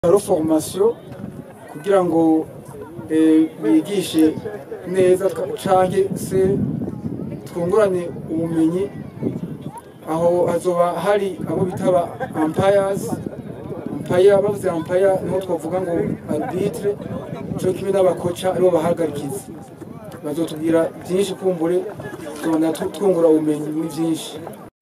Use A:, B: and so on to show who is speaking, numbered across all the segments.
A: haro formation kugira ngo eh, bigishe neza twa- canke se twungurane ubumenyi aho hazoba hari abo bitaba umpires umpire bavuze umpire niho twavuga ngo arbitre co kimwe n'abakoca aribo bahagarikizi bazotubwira byinshi kumbure tubona tu- twungura ubumenyi muri byinshi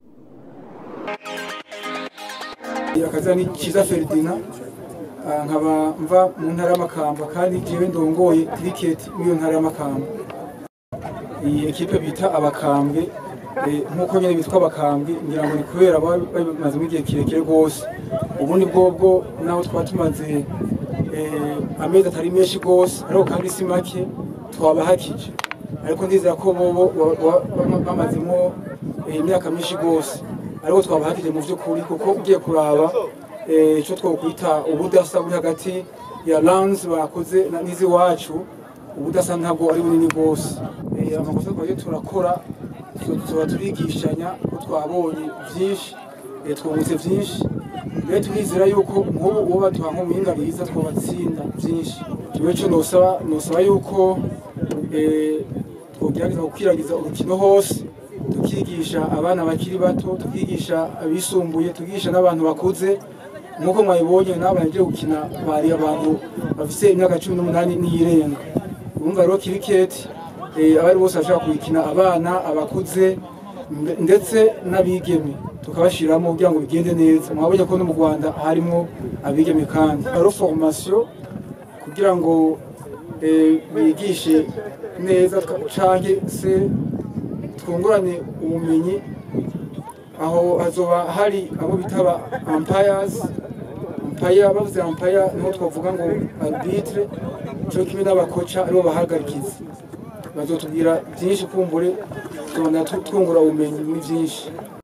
A: akaza ni Kiza Ferdinand Ah, nkaba mva mu ntara y'amakamba kandi jewe ndongoye cricket muri iyo ntara y'amakamba iyi ekipe bita abakambwe eh, nk'uko nyine bitwa abakambwe ngira ngo ni kubera baba bamazemo igihe kirekire rwose ubundi bwobwo naho twaba tumaze eh, amezi atari menshi rwose ariko kandi si make twabahakije ariko ndizera ko bobo ba- ba- ba- bamazemo eh, imyaka myinshi rwose ariko twabahakije mu by'ukuri kuko ugiye kuraba eh, ico twokwita ubudasa buri hagati ya lands bakoze na- n'iziwacu ubudasa ntabwo ari bunini rwose Eh, amakosa twagiye turakora tu- tuba turigishanya ko twabonye byinshi eh, twungutse byinshi rero turizera yuko nk'ubu uwo baduha nk'umuhinga mwiza twabatsinda byinshi jewe co nosaba nosaba yuko eh, twogerageza gukwiragiza urukino hose tukigisha abana bakiri bato tukigisha abisumbuye tukigisha n'abantu bakuze nk'uko mwabibonye n'abana bagiye gukina bari abantu bafise imyaka cumi n'umunani n'iyirenga urumva rero kiriketi abari bose bashaka kuyikina abana abakuze mbe- ndetse n'abigeme tukabashiramo kugira ngo bigende neza mwabonye ko no mu rwanda harimo abigeme kandi haro formation kugira ngo eh, bigishe neza twa- canke se twungurane ubumenyi aho hazoba hari abo bitaba umpires umpire bavuze umpire niho twavuga ngo arbitre co kimwe n'abakoca aribo bahagarikizi bazotubwira byinshi kumbure tubona tu- twungura ubumenyi muri byinshi